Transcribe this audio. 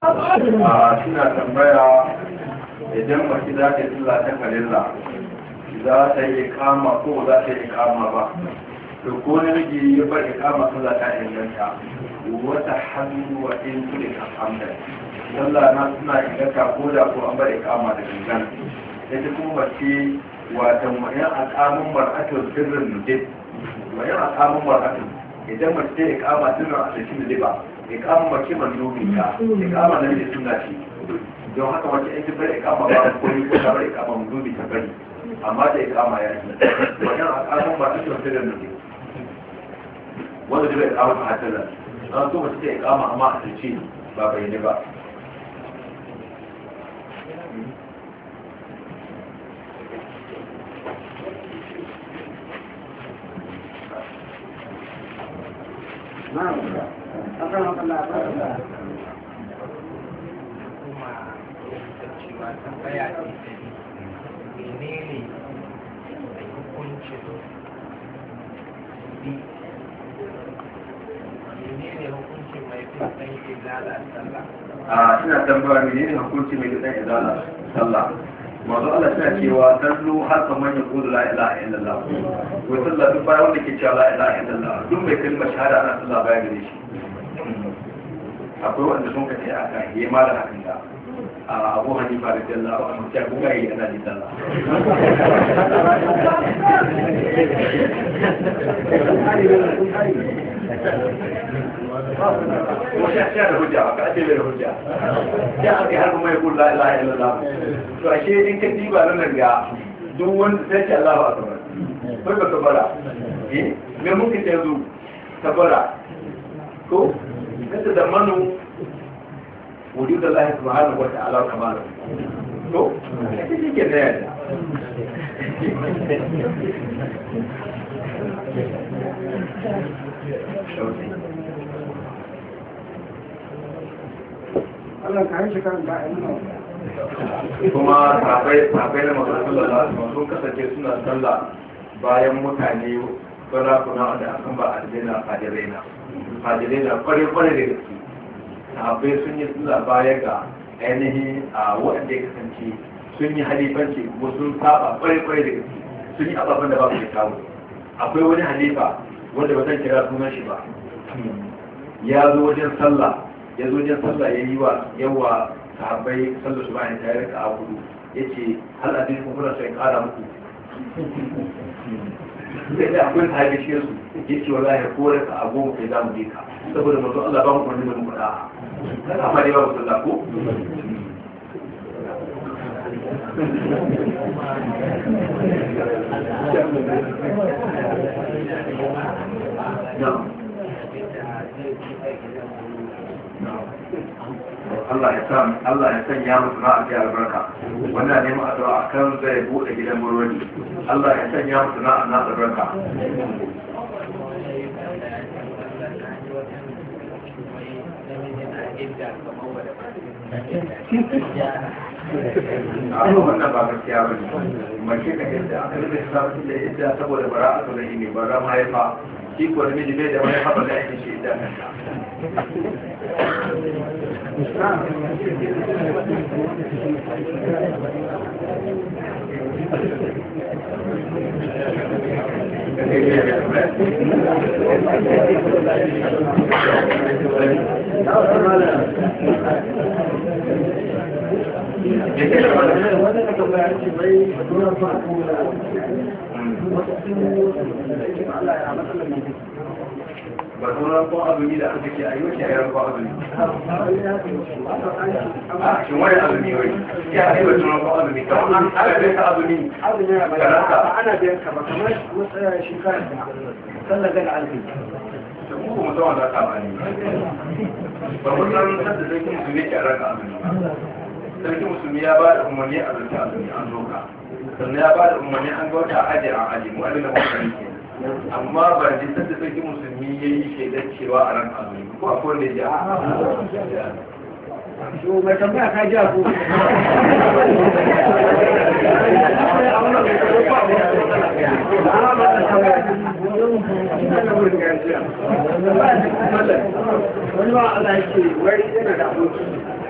a suna tambaya idan mace za ta yi sallah ta kalilla za ta yi ikama ko ba za ta yi ikama ba to ko namiji ya bar ikama sallah ta inganta wata hannu wa in kuli ka hamdan sallah na suna inganta ko da ko an bar ikama da gangan ita kuma mace watan wayan akamun mar'atul sirrin nudib wayan akamun mar'atul idan mace ta ikama sirrin a cikin nudiba ikama mace mandubi ta ikama nan da suna ce don haka wace ita bar ikama ba ko ko ta bar ikama mandubi ta bari amma da ikama ya yi wayan akamun mar'atul sirrin nudib wanda zai ikama ta hatalar an so mace ta ikama amma a cikin ba bayyane ba kuma cewa tambaya ce ta menene da hukuncin bi menene hukuncin mai fin ɗan izala sallah a ina tambaya ne ne hukunci mai gidan izala sallah mazu Allah suna cewa sallu har kamar ya kudu la ilaha illallah ko sallah duk bayan wanda ke cewa la ilaha illallah duk mai kalmar shahada ana sallah baya gare shi akwai wanda sun kace aka yi ma da hakan da a abu hanifa da jalla a mutum ko ga yi ana ji sallah kuma sha sha da hujja ba ka ce da hujja ya aka har kuma ya kula la ilaha illallah to ashe in ka diba nan ga duk wanda sai ce Allahu akbar kai ba ka bara eh me mun ka yanzu ka bara ko kada da manu wujud Allah subhanahu wa ta'ala kamar to ake shi ke da yadda Allah ka yi shi kan da ayyuka kuma sabai sabai na masu sallallahu alaihi sun kasance suna sallah bayan mutane sarakuna da akan ba aljanna fajirai na fajirai na kware kware da gaske sahabbai sun yi sallah baya ga ainihin a waɗanda ya kasance sun yi halifanci kuma sun saba kware kware da gaske sun yi ababen da ba su da kawo akwai wani halifa wanda ba zan kira sunan shi ba ya zo wajen sallah ya zo wajen sallah ya yi wa yawa sahabbai sallar su bayan ta rika a hudu ya ce hal a cikin kuna sai kara muku sai da akwai sahabi cikin su ya ce wallahi ko raka a goma kai za mu je ka saboda mutum Allah ba mu kwanne da muku da'a kan amma dai ba mu sallah ko No. Allah ya san Allah ya sanya musu na ajiya albarka wannan neman addu'a kan zai bude gidan burodi Allah ya sanya musu na na albarka a wannan ba gaskiya ba ne mace ka yadda aka rufe sabon da yadda saboda bara a tsoron ne bara mahaifa shi ko da miji bai da mahaifa ba da ake shi idan wanda ka tambaya ce bai dole ba ko wasu sun Allah ya matsalar ne ba sauran ko azumi da aka ce a yi wace ayar ko azumi a shi wani azumi wai ya yi wa sauran ko azumi kamar an ana bai ka azumi ana biyan ka ba kamar matsaya shekara da sallar gada alfi da mu kuma tsawon da ka bani ba mun san sadda sarki musulmi ke a ranka azumi sarki musulmi ya ba da umarni a zanta azumi an zo ka sannan ya ba da umarni an ga wata aji an aji mu abin da muka sani kenan amma ba ji sadda sarki musulmi ya yi shaidar cewa a ran azumi ko akwai wanda ya ji a to mai tambaya ka ji ko wani ba Allah ya ce wai yana da aboki